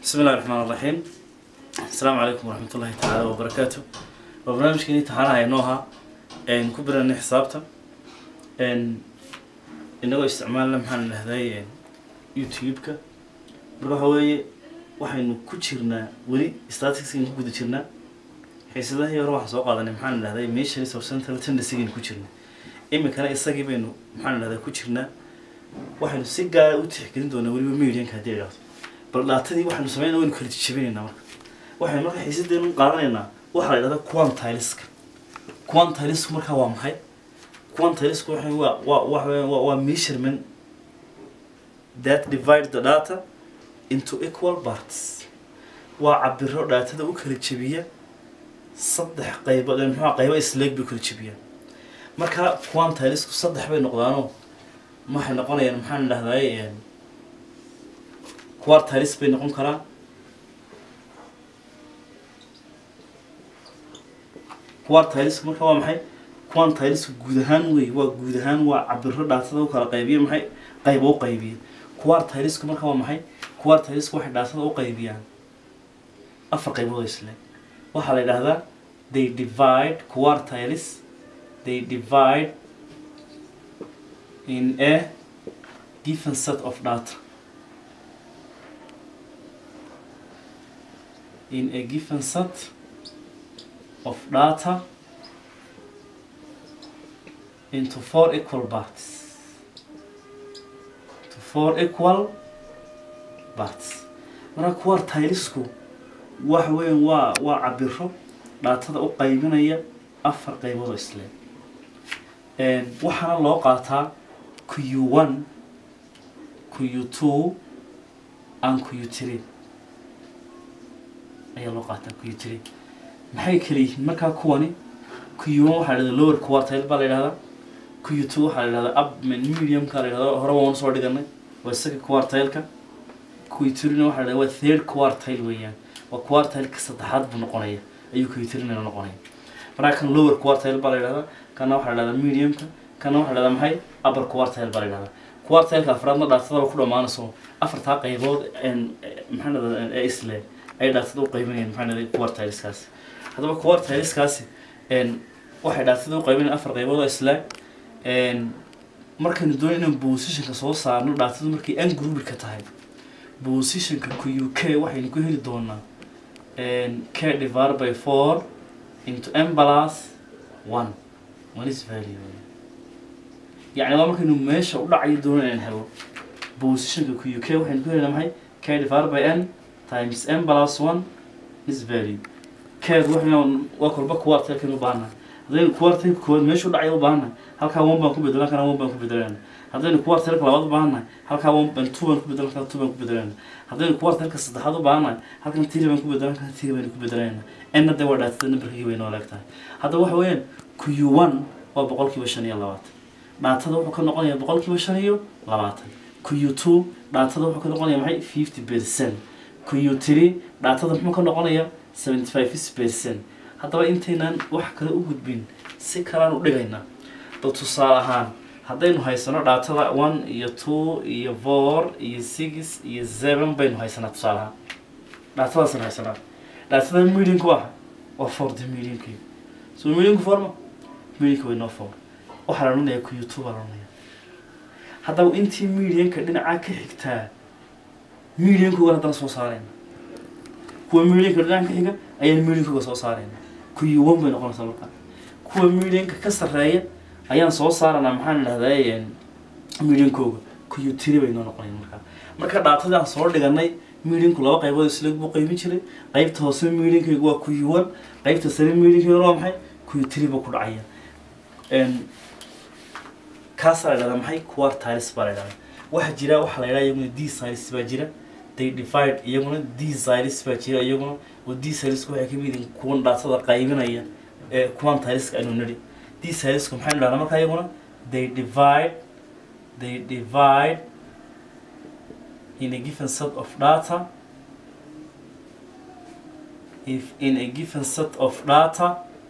بسم الله الرحمن الرحيم السلام عليكم ورحمة الله تعالى وبركاته وبرنامج كني تعالى هاي نوها إن كبرنا حسابته إن إنه استعمال لمحن هذاي يوتيوب كا بروح هواي waxaynu ku jirnaa weli statisticsaynu ku guda jirnaa xiisadaha yar waxaan soo qaadanay maxaan idhahday meeshan of central tendency-gaynu ku jirnaa iminkana isagii baynu maxaan idhahdaa ku jirnaa waxaynu si gaara u tixgelin doonaa weliba medianka haddii idhahdo bal dhaatadii waxaynu sameynaa waynu kala jijabinaynaa marka waxaynu marka xiisadeenu qaadanaynaa waxaa la idhahdaa quantileska quantilesku markaa waa maxay quantilesku waxa waa waa waa waa waa measurement that divide the data into equal parts waa cabiro dhaatada u kala jebiya saddex qaybood muxuu qaybo isleeg bay u kala jebiyaan marka quantilesku saddex bay noqdaanoo waxay noqonayaan maxaan idhahdaay quartiles bay noqon karaan quartiles marka waa maxay quantiles guud ahaan wey waa guud ahaan waa cabiro dhaatada u kala qaybiya maxay qaybo u qaybiya quartilesku marka waa maxay quartilesku waxay dhaatada u qaybiyaan afar qaybood isle waxaa la yidhahdaa they divide quartiles they divide in a given set of data in a given set of data into four equal parts to four equal parts marka quartilesku waxa weyan waa waa cabiro dhaatada u qaybinaya afar qaybood oo isle waxaana loo qaataa q one q two and q three ayaa loo qaataa q three maxay kala yihiin markaa kuwani q one waxaa la yidhahdaa lower quartile baa la yidhahdaa q two waxaa la yidhahdaa up mediumka la yidhahdaa hore waan soo dhiganay waa isaga quartileka q three-na waxaa la yidhahdaa waa third quartile weeyaan waa quartileka saddexaad buu noqonaya ayuu q three-na noqonaya markaa kan lower quartile baa la yidhahdaa kana waxaa la yidhahdaa mediumka kana waxaa la yidhahdaa maxay upper quartile baa la yidhahdaa quartileka afraadna dhaatada ku dhammaanayso afartaa qaybood maxaa dhahdaa ee isle ay dhaatada u qaybinayaan maxaa dhahdaa quartileskaasi haddaba quartileskaasi waxay dhaatada u qaybinayaan afar qaybood oo isle markaynu doon inaan positionka soo saarno dhaatadu markay ungroubilka tahay positionka q k waxaynu ku heli doonaa k divided by four into m plus one one is value yacni waa markaynu meesha u dhacayo doono inaan helo positionka q k waxaynu ku helina maxay k divided by n times m plus one is value keed waxaynu waa kolba quartilkan u baahannahay haddaynu quartilka koowaad meesha u dhacaya u baahannahay halkaa one baan ku bedelan kana one baan ku bedelanayna haddaynu quartilka labaad u baahannahay halkaa one baan two baan ku bedelan kana two baan ku bedelanayna haddaynu quartilka saddexaad u baahannahay halkan three baan ku bedelan kana three baan ku bedelanayna enna dee waa dhaatada numberkii bay noo leegtahay haddaba waxa weeyaan q one waa boqolkiiba shan iyo labaatan dhaatada wuxuu ka noqonayaa boqolkiiba shan iyo labaatan q two dhaatada wuxuu ka noqonayaa maxay fifty percent q three dhaatada muxuu ka noqonayaa seventy five percent haddaba intaynaan wax kale u gudbin si kalaan u dhigaynaa bal tusaale ahaan haddaynu haysano dhaatada one iyo two iyo four iyo six iyo seven baynu haysanaa tusaale ahaan dhaatadaasaan haysanaa dhaatada medianku ah waa four de medianki so medianku forma medianka way noo four waxaa la odhanayaa q two baa la odhanayaa haddaba intii medianka dhinacaa ka xigtaa mediankoogan haddana soo saarayna kuwa medianka dhinaca ka xiga ayaan mediankooga soo saarayna q one bay noqonaysaa markaa kuwa medianka ka sarreeya ayaan soo saaranaa maxaan idhahdaa mediankooga q three bay noo noqonayn markaa marka dhaatadii aan soo dhiganay medianku laba qaybood isleeg buu qaybin jiray qaybta hoose mediankaygu waa q one qaybta sare mediankayguna waa maxay q three buu ku dhacaya kaasaa la yidhahdaa maxay quartiles baa la yidhahdaa waxaa jira waxaa la yidhahdaa iyaguna d silis baa jira they divide iyaguna d silis baa jira iyaguna oo d silisku waxay kamid yihiin kuwan dhaatada qaybinaya ee quantileska aynu nidhi d silisku maxaynu dhahdaa markaa iyaguna they divide they divide in a given set of data if in a given set of data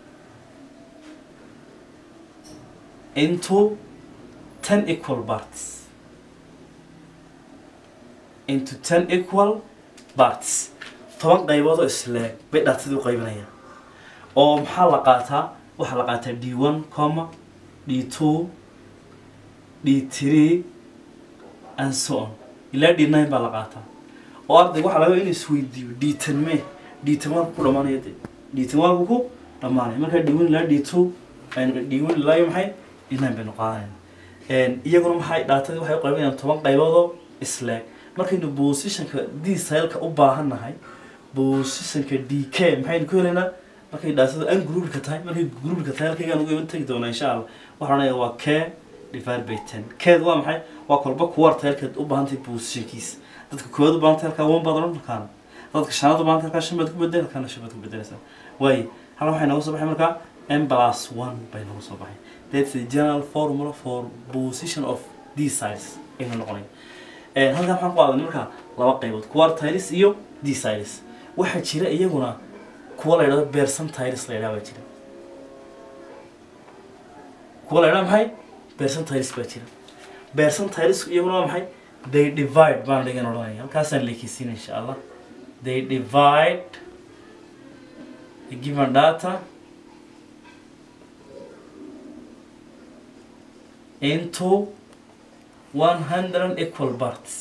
into 10 equal parts into 10 equal parts toban qaybood oo isleeg bay dhaatadii u qaybinayaan oo maxaa la qaataa waxaa la qaataa d one comma d two d three and so on ilaa d nine baa la qaataa oo ardayga waxaa laga inuu isweydiiyo d ten me d ten waa ku dhamaanaya de d ten waa ku dhamaanaya markaa d one ilaa d two d one ilaa iyo maxay d nine baynu qaadanayna iyaguna maxay dhaatadii waxay u qaybinayaan toban qayboodoo isleeg markaynu positionka d sileka u baahannahay positionka d k maxaynu ku helaynaa markay dhaatada an groupka tahay markay groupka tahay halkaygaan uga iman tegi doonaa insha allah waxaan odhanaya waa k divided by ten keed waa maxay waa kolba kuwarta halkaad u baahantahay positionkiisa dadka koowaad u baahantahay halkaa one baad odhan markaana dadka shanaad u baahantay halkaa shan baad ku bedel halkaana shan baad ku bedelaysaa waaye halkan waxay nooga soo baxay markaa m plus one bay nooga soo baxay that's the general formula for position of d size aynu noqonay halkan waxaan ku aadanay markaa laba qaybood quartiles iyo d size waxaa jira iyaguna kuwa la yidhahdo percentiles la yidhaha baa jira kuwa la yidhaha maxay percentiles baa jira percentiles iyaguna waa maxay they divide baan dhigan odhanaya halkaasaan leekeysiina insha allah they divide the given data into 100 equal parts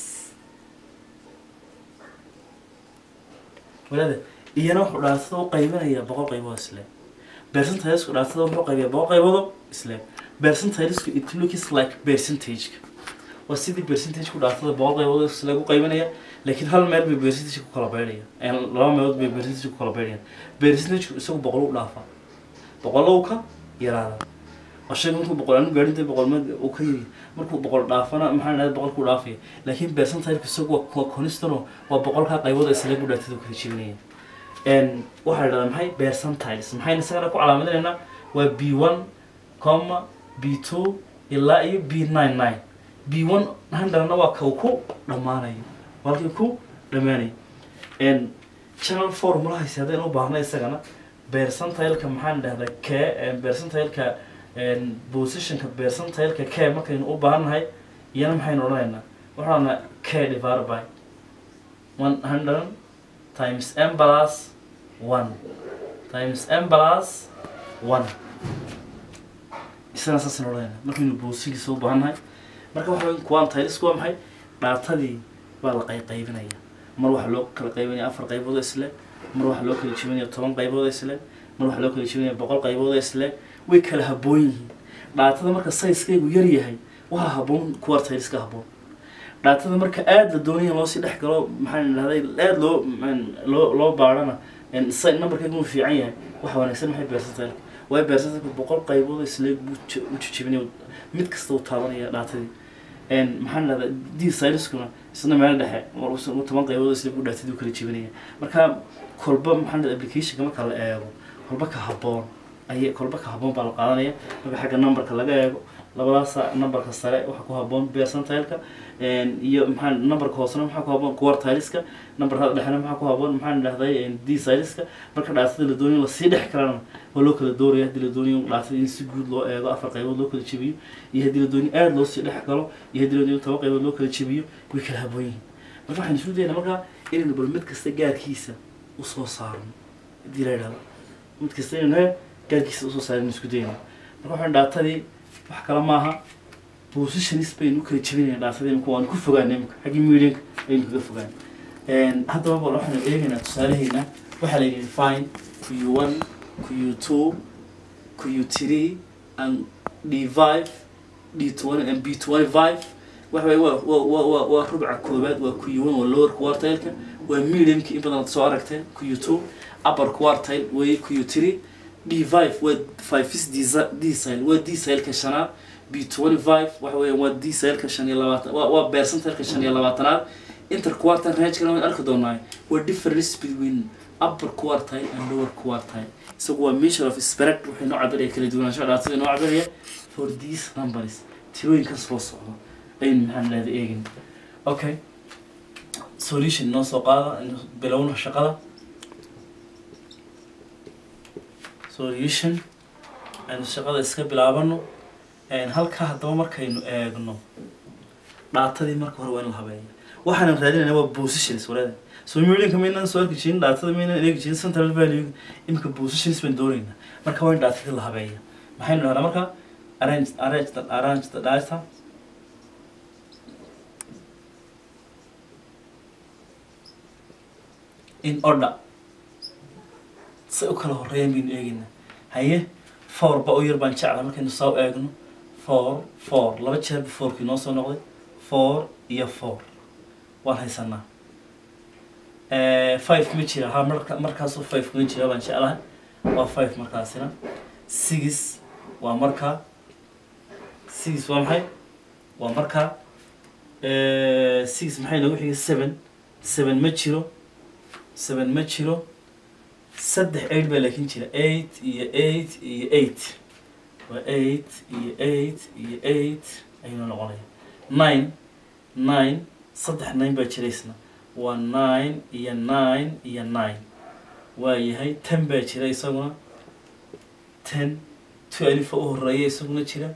walaada iyana wuxuu dhaatada u qaybinayaa boqol qaybood isle percentileska dhaatada wuxuu qaybiyaa boqol qaybood isle percentileska it looks like percentage waa sidii percentage ku dhaatada boqol qaybood isle u qaybinaya laakiin hal meel bay percentage ku kala beydhaya laba meelood bay percentage ku kala beydhayaan percentage isagu boqol u dhaafa boqolow ka yaraada ashayga markuu boqol anu gaadhinta boqolmeed uu ka yiri markuu boqol dhaafana maxaa dhahda boqolkuu dhaafaya laakiin percentile isagu waa constano waa boqolkaa qaybood isla bu dhaatada kala jebinaya waxaa la dhahdaa maxay percentiles maxayna isagana ku calaamadaynaa waa b one comma b two ilaa iyo b nine nine b one hundredna waa kau ku dhammaanayo walkii ku dhammaanayo channel formulahaasi haddaynu u baahna isagana percentileka maxaan dhahdaa k percentileka positionka percentileka k markaynu u baahannahay iyana maxaynu odhanaynaa waxaan odhanaa k divided by one hundred times m plus one times m plus one isana saasaynu odhanaynaa markaynu positionkiisa u baahannahay marka waxa weyn quantiles waa maxay dhaatadii baa la qayqaybinaya mar waxaa loo kala qaybinaya afar qaybood oo isle mar waxaa loo kala jebinaya toban qaybood oo isle mar waxaa loo kala jebinaya boqol qaybood oo isle way kala haboon yihiin dhaatada marka sayskaygu yar yahay waxaa haboon quartileska haboon dhaatada marka aada la doonaya loosii dhex galo maxaan dhahday aada loo loo loo baadhana sa numberkaygu uu fiican yahay waxa wanaagsan maxay percentile waayo percentile boqol qaybood isle buu u jejebinaya mid kasta uu taabanaya dhaatadii maxaan dhahdaa d sileskuna isna meel dhexe toban qaybood isle buu dhaatadii u kala jebinaya marka kolba maxaan dhahda applicationka marka la eego kolba ka haboon ay kolba ka haboon baa la qaadanaya marka xagga numberka laga eego labadaas numberka sare waxaa ku haboon percentileka iyo maxaa numberka hoosena maxaa ku haboon quartileska numberka dhexena maxaa ku haboon maxaan dhahday d sileska marka dhaatada la doonayo lasii dhex kalana waa loo kala dooraya haddii la doonayo dhaatada in si guud loo eego afar qaybood loo kala jebiyo iyo haddii la doonayo aada loo sii dhex galo iyo haddii la doonayo toban qaybood loo kala jebiyo way kala haboon yihiin marka waxaan isu daynaa markaa inaynu bal mid kasta gaarkiisa usoo saarno haddii la yidhahdo mid kasta inaynu gaarkiisa usoo saaran isku dayna marka waxaan dhaatadii wax kale maaha positionis baynu kala jebinayna dhaatadii imika waanu ku fogaana imika xaggii medianka aynu kaga fogaan haddaba bal waxaanu eegaynaa tusaalaheena waxaa la yidhi fine q one q two q three and d five d twenty and b twenty five waxa waye waa waa waa waa waa rubca koobaad waa q one waa lower quartile-ka waa mediumki in badan aad soo aragteen q two upper quartile way q three d5 waa fives dsile waa dsileka shanaad b25 waxa weya waa dsileka shan iyo labaatan waa waa percentileka shan iyo labaatanaad interquartile rangekana waan arki doonaa waa difference between upper quartile and lower quartile isagu waa measure of spread waxay noo cabiraya kala duwanaansho dhaatada noo cabiraya for these numbers tirooyinkan soo socda aynu maxaan leeda eegin okay solution noo soo qaada bilowna shaqada solution aynu shaqada iska bilaabano halkaa haddaba markaynu eegno dhaatadii marka hore waa in la habeeya waxaan raadinayna waa positions walaada so medianka maynaan soo arki jirin dhaatada maynaan eegi jirin central value imika positions baan doonaynaa marka waa in dhaatadii la habeeya maxaynu dhahnaa marka arrange arrange the arrange the data in order say u kala horeeyaan baynu eegaynaa haye four ba u yar baan jeclaa markaynu saa u eegno four four laba jeer bu fourkii noo soo noqday four iyo four waan haysanaa five ma jira ha marka markaasoo five kuma jira baan jeclahay waa five markaasina six waa markaa six waa maxay waa markaa six maxay nagu xigay seven seven ma jiro seven ma jiro saddex eight baa laakiin jira eight iyo eight iyo eight waa eight iyo eight iyo eight ayuuna noqonaya nine nine saddex nine baa jira isna waa nine iyo nine iyo nine waa yahay ten baa jira isaguna ten two alifa u horeeya isaguna jira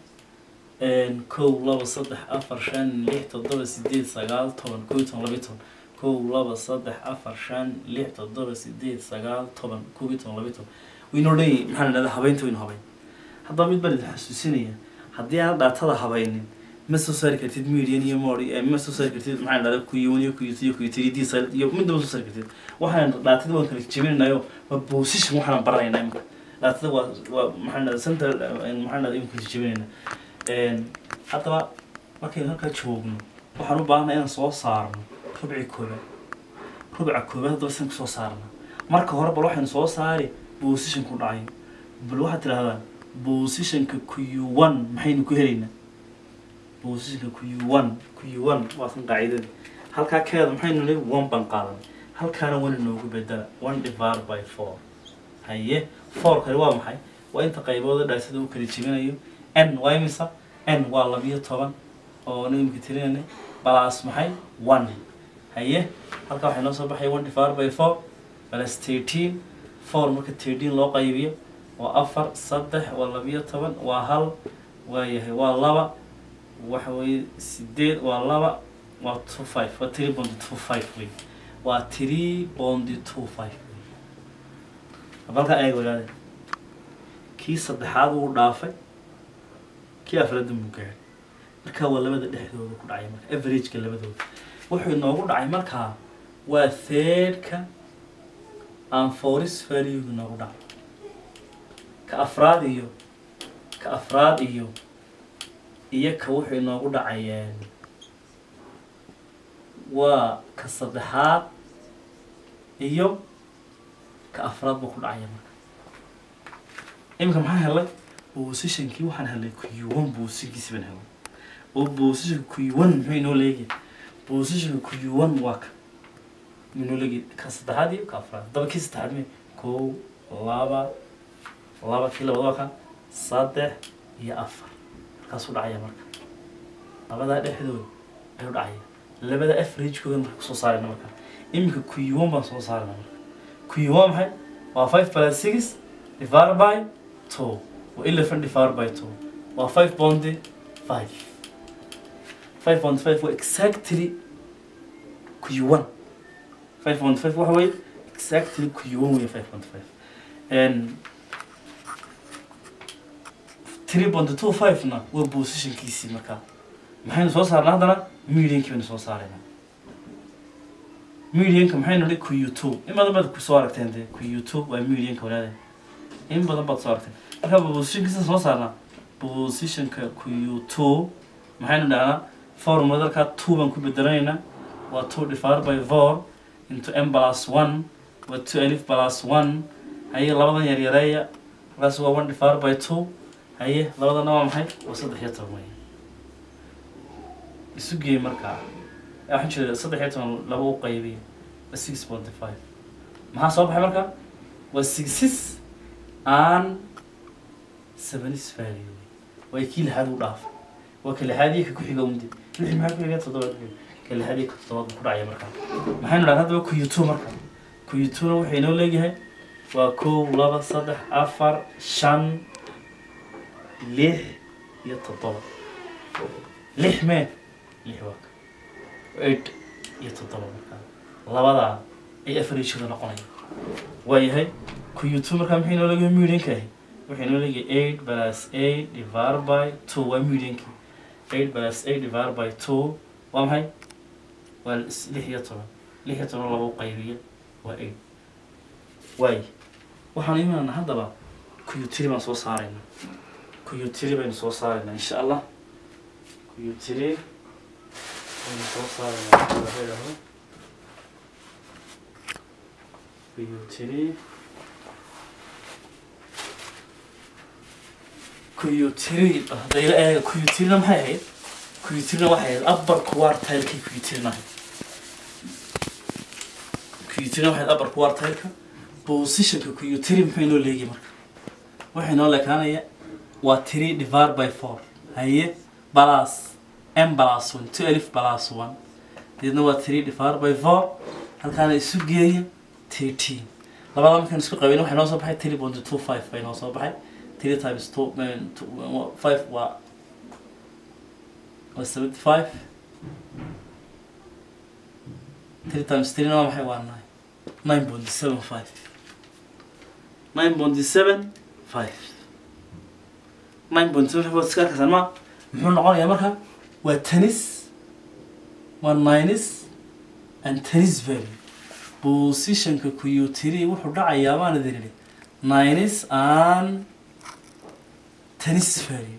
kow laba saddex afar shan lix toddoba sideed sagaal toban kow iyo toban labiyo toban kow laba saddex afar shan lix toddoba sideed sagaal toban kow iyo toban labiyo toban waynoo dhan maxaa la dhahdaa habeynta waynu habeyn haddaba mid baan idin xasuusinaya haddii aan dhaatada habaynin ma soo saari kartid median iyo mori ma soo saari kartid maxaa la dhahdaa kuyon iyo kuyut iyo kuyut iyo dsl iyo midna ma soo saari kartid waxaan dhaatada waan kala jebinaynayo waa position waxaan baranaynaa imika dhaatada waa waa maxaa la dhahdaa center maxaa la dhahdaa imika jebinayna haddaba markaynu halkaa joogno waxaan u baahanay inaan soo saarno rubci koobaad rubca koobaad haddaba sidan kusoo saarna marka hore bal waxaynu soo saari position ku dhacay bal waxaad tidhahdaa positionka q one maxaynu ku helaynaa positionka q one q one waa san qaacidadii halkaa keeda maxaynu nihi one baan qaadanay halkaana one inoogu bedela one divided by four haye four kale waa maxay waa inta qaybooda dhaasada u kala jebinayo n waa imisa n waa labiyo toban oo nimka tirinanay balas maxay one haye halkaa waxay noo soo baxaya one divided by four balas thirteen four marka thirteen loo qaybiyo waa afar saddex waa labiyo toban waa hal waa yahay waa laba waxa weeye sideed waa laba waa two five waa three bondi two five wey waa three bondi two five halkaa eeg walaade kii saddexaad wuu dhaafay kii afraadda muu gaadhay markaa waa labada dhexdooda ku dhacay marka averageka labadooda wuxuu inoogu dhacay markaa waa thirdka aan foris value inoogu dhacay ka afraad iyo ka afraad iyo iyo ka wuxuu inoogu dhacayeen waa ka saddexaad iyo ka afraad buu ku dhacaya marka iminka maxaan helay positionkii waxaan helay q1 positionkiisi baan helay oo positionka q1 muxuu inoo leegyahay positionka q1 waa ka inoo leegyahay ka saddexaad iyo ka afraad haddaba kii saddexaad me kow laba laba kii labad waa ka saddex iyo afar halkaasuu dhacaya marka labadaa dhexdooda ayuu dhacaya labada averagekooda marka kusoo saarayna marka iminka q1 baan soo saarayna marka q1 maxay waa five plus six divided by two waa eleven divided by two waa five bondi five five point five waa exactly q1 five point five waxa weeye exactly q1 wey five point five and three point two five na waa positionkiisii markaa maxaynu soo saarnaa haddana mediankii baynu soo saaraynaa medianka maxaynu nihi q two in badan baad kusoo aragteen dee q two waa medianka walaada in badan baad soo aragteen marka positionkiisa soo saarnaa positionka q two maxaynu dhahnaa formula dalkaa two baan ku bedelanaynaa waa two divided by four into m plus one waa two alif plus one haye labadan yaryareeya markaas waa one divided by two haye labadana waa maxay waa saddex iyo toban wey isu geey markaa waxaan jeeda saddex iyo toban laba u qaybiya waa six point five maxaa soo baxay marka waa sixes and sevenis value waa kii lixaad u dhaafay waa ka lixaad iyo ka ku xiga undi lixi maxaa ku xiga toddoba ku xiga ka lixaad iyo ka toddobaad ku dhacaya markaa maxaynu dhahan haddaba kuyutu marka kuyutuna wuxuu inoo leeyahay waa kow laba saddex afar shan lix iyo toddoba lix mee lix waa ka eight iyo toddoba markaa labadaa ay averagekooda noqonaya waayahay kuyutu markaa maxay noo leegahay medianka ahi waxay noo leegahay eight plus eight divided by two waa medianki eight plus eight divided by two waa maxay waa is- lix iyo toban lix iyo toban lagu qaybiya waa eight waay waxaan imanana haddaba kuyutiri baan soo saarayna kuyutiri baynu soo saaraynaa insha allah kuyutiri baynu soo saaraynaa haddii la yidhaahdo kuyutiri kuyutiri hadday la eega kuyutirina maxay ahayd kuyutirina waxay ahayd upper quartile-kay kuyutirina ahayd kuyutirina waxay ahayd upper quartile-ka positionka kuyutiri maxay noo leegi marka waxay noo leekaanaya waa three divided by four haye plus m plus one two alif plus one deedna waa three divided by four halkaana isu geeya thirteen labada markaan isku qabayn waxay noo soo baxay three point two five bay noo soo baxay three times two, uh, two uh, five waa waa seventy five three times three waa maxay waa nine nine point seven five nine point seven five nine point seven five waad iska arkaysaan ma muxuu noqonayaa marka waa tennis waa nines and tennis value positionka kuyutiri wuxuu dhacayaa baan idin idhi nines and tennis value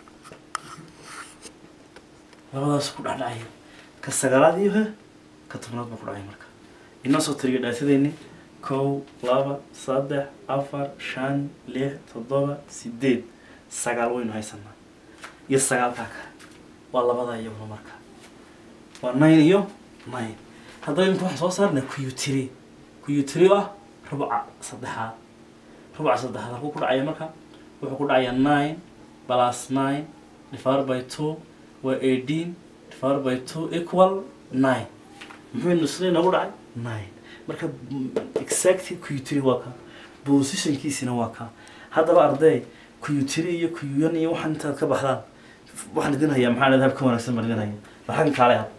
labadaas ku dhacdhacaya ka sagaalaad iyo he ka tobnaad buu ku dhacay marka inoo soo tiriyo dhaatadeenni kow laba saddex afar shan lix toddoba sideed sagaal waynu haysanaa iyo sagaalkaa kale waa labada iyaguna marka waa nine iyo nine haddaba imika waxaan soo saarnaa kuyutiri kuyutiri oo ah rubca saddexaad rubca saddexaad halkuu ku dhacaya marka wuxuu ku dhacayaa nine plus nine divided by two waa eighteen divided by two equal nine muxuu nusle nagu dhacay nine marka mm, exactly kuyutiri waa ka positionkiisina waa ka haddaba arday kuyutiri iyo kuyuyan iyo waxaan intaad ka baxdaan waxaan idin hayaa maxaa leedahay ka wanaagsan baan idin haya waxaan kaale had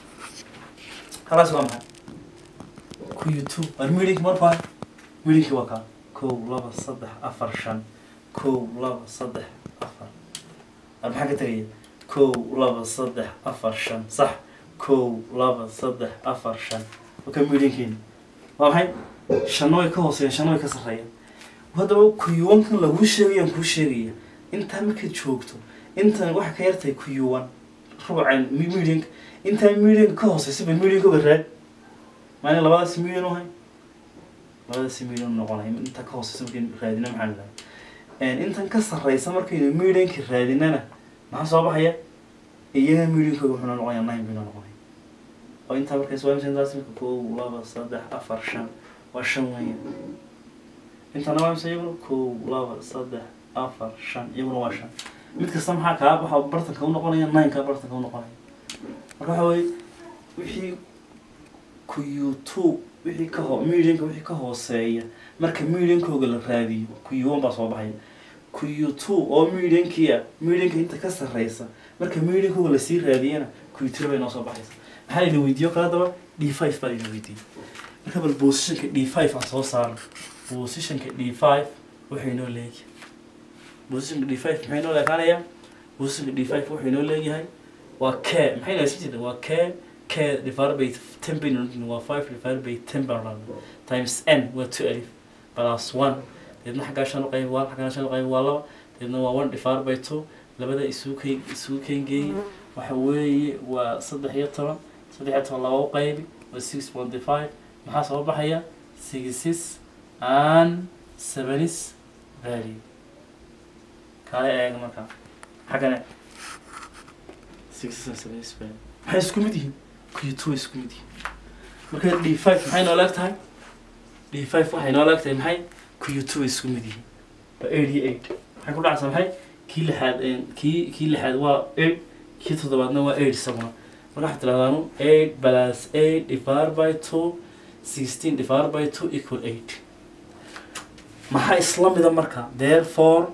khalaas waa maxay kuyutu waa meeting markaa meetingki waa ka kow laba saddex afar shan kow laba saddex afar ar maxaa ka tegaya kow laba saddex afar shan sax kow laba saddex afar shan waka meetingkeeni waa maxay shanna way ka hooseeyaan shanna way ka sarreeyaan haddaba kuyuwankan laguu sheegayaan kuu sheegaya intaa markaad joogto intan waxay ka yartahay kuyuwan rubucan meeting intaa meeting ka hooseysa bay meeting uga raad maalin labadaas million uhay labadaas million noqonaya inta ka hooseysa markaynu raadina maxaa lahaa intan ka sarreysa markaynu million-ka raadinana maxaa soo baxaya iyaga million-kooga wuxuu noo noqonaya nine bay noo noqonaya oo intaa markays waa imisa intaas marka kow laba saddex afar shan waa shan weeye intana waa imisa iyaguna kow laba saddex afar shan iyaguna waa shan mid kasta maxaa kaa waxa bartanka u noqonaya nine kaa bartanka u noqonaya marka waxa weye wixii kuyutu wixii ka ho medianka wixii ka hooseeya marka mediankooga la raadiyo kuyuwan baa soo baxaya kuyutu oo mediankia medianka inta ka sarreysa marka mediankooga lasii raadiyana kuyutira bay noo soo baxaysa maxaa layna weydiiyo kale haddaba d five baa layna weydiiyey marka bal positionka d five aan soo saarno positionka d five waxay noo leeyahay positionka d five maxay noo leekaanayaa positionka d five waxay noo leeyahay waa k maxay naasin jirta waa k k divided by ten bay noqon waa five divided by ten baan odhanaa times n waa two alif plus one deedna xaggaa shan u qayb waa xaggaa shan u qayb waa laba deedna waa one divided by two labada isugu kay isugu keengeeyey waxa weeye waa saddex iyo toban saddex iyo toban laba u qaybi waa six point five maxaa soo baxaya sixes and sevenis value kaale eega markaa xaggana sixes and sevenis value maxay isku mid yihiin kuyutu way isku mid yihiin marka d five maxay noo leeg tahay d five waxay noo leeg tahay maxay kuyutu way isku mid yihiin waa eighty eight maxay ku dhacaysaa maxay kii lixaad kii kii lixaad waa eight kii toddobaadna waa eight isaguna marka waxaad tidhahdaanu eight plus eight divided by two sixteen divided by two equal eight maxaa isla mida marka therefore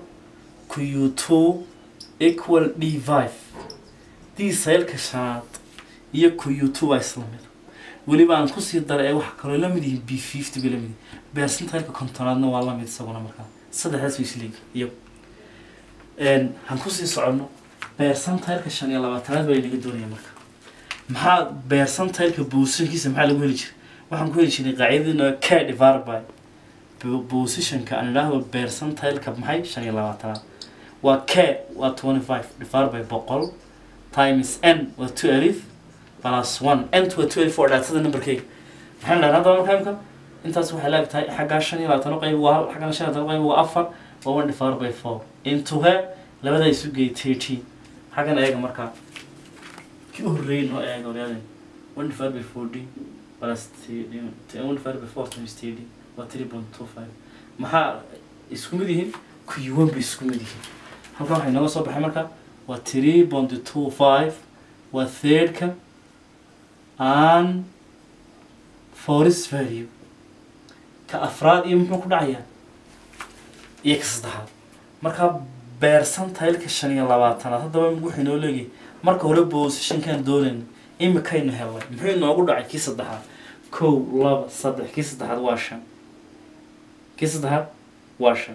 q2 equal d5 d saylka shanaad iyo q2 waa isla mida weliba aan kusii daray ee waxa kaloo la mid yihiin b fifty bay la mid yihiin percentile-ka kontonaadna waa la mid isaguna markaa saddexdaas way isleegi iyagu han kusii soconno percentile-ka shan iyo labaatanaad baa inaga doonaya marka maxaa percentile-ka positionkiisa maxaa lagu heli jiray waxaan ku heli jiray qaacidadina k divided by positionka aan idhaahdo percentile-ka maxay shan iyo labaatanaad waa k waa twenty five divided by boqol times n waa two alif plus one n waa two alif waa dhaatada numberkeyga maxaan dhahnaa haddaba markaa imka intaas waxay laag tahay xaggaa shan iyo labaatan qayb waa hal xaggana shan iyo labaatan qayb waa afar waa one divided by four into he labada isu geey thirteen xaggan eega markaa kii u horreeyay noo eega oryaaden one divided by fourteen plus one divided by four times thirteen waa three point two five maxaa isku mid yihiin kuyuwan bay isku mid yihiin halkan waxay nooga soo baxay marka waa three point two five waa thirdka and forest value ka afraad iyo muxuu ku dhacayaa iyo ka saddexaad marka percentile-ka shan iyo labaatanaad haddaba waxay noo leeyahay marka hore positionkaan doonayna imikaynu helnay muxuu inoogu dhacay kii saddexaad kow laba saddex kii saddexaad waa shan kii saddexaad waa shan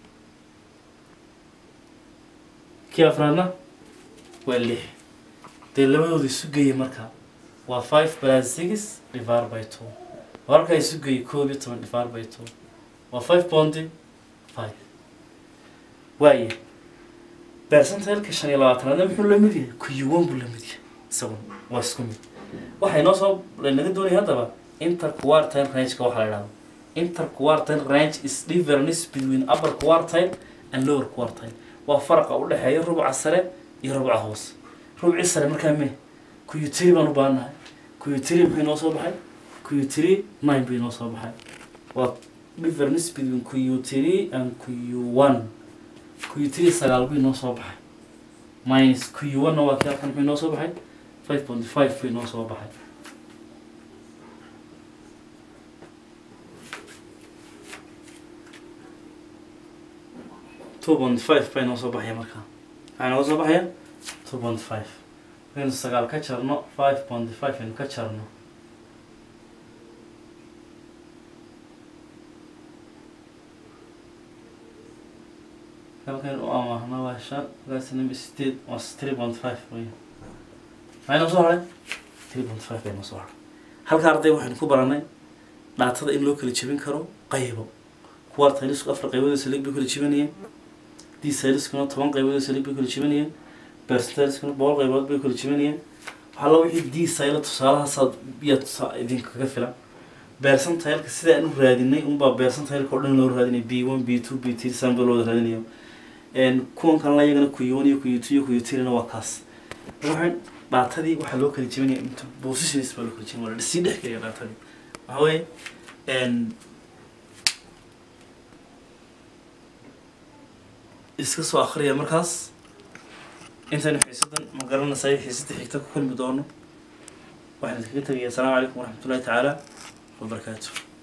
kii afraadna waa lix dee labadooda isu geeya markaa waa five plus six divided by two warkaa isu geeya koob iyo toban divided by two waa five point five waaye percentile-ka shan iyo labaatanaadna muxuu la mid yahay kuyuwan buu la mid yahay isaguna waa isku mid waxay noo soo naga doonaya haddaba interquartile range-ka waxaa la idhahda interquartile range is difference between upper quartile and lower quartile waa faraqa u dhexeeya rubca sare iyo rubca hoose rubci sare markaa me kuyutiri baan u baahannahay kuyutiri maxay noo soo baxay kuyutiri nine bay noo soo baxay waa difference between kuyutiri and kuyu one kuyutiri sagaal bay noo soo baxay minus kuyu one-na waa kii halkan maxay noo soo baxay five point five bay noo soo baxay two point five bay noo soo baxaya markaa maxaa nooga soo baxaya two point five markaynu sagaal ka jarno five point five aynu ka jarno halkan u amaahna waa shan markaasina sideed waa three point five wey maxay noo soo haray three point five bay noo soo haray halka arday waxaynu ku baranay dhaatada in loo kala jebin karo qaybo kuwa artaylisku afar qaybood salig bay kala jebinayeen dsaliskuna toban qaybood salig bay kala jebinayeen percentaliskuna boqol qaybood bay kala jebinayeen waxalla wixii dsayla tusaalahaasaad iya tusaa idinkaga filan percentileka sidaan u raadinay unbaa percentileka o dhan loo raadinay b one b two b three saan baa loo raadinayo kuwan kalena iyagana kuyon iyo kuyu two iyo kuyu three-na waa kaas waxaan dhaatadii waxaa loo kala jebinaya inta positions baa loo kala jebin waa sii dhex geliya dhaatadii waxa weeye iska soo akriya markaas intaynu xiisadan ma garanaysayo xiisada xigta ku kulmi doono waxaan idinkaga tegaya asalaamu calaykum waraxmatullahi tacaala wabarakaatu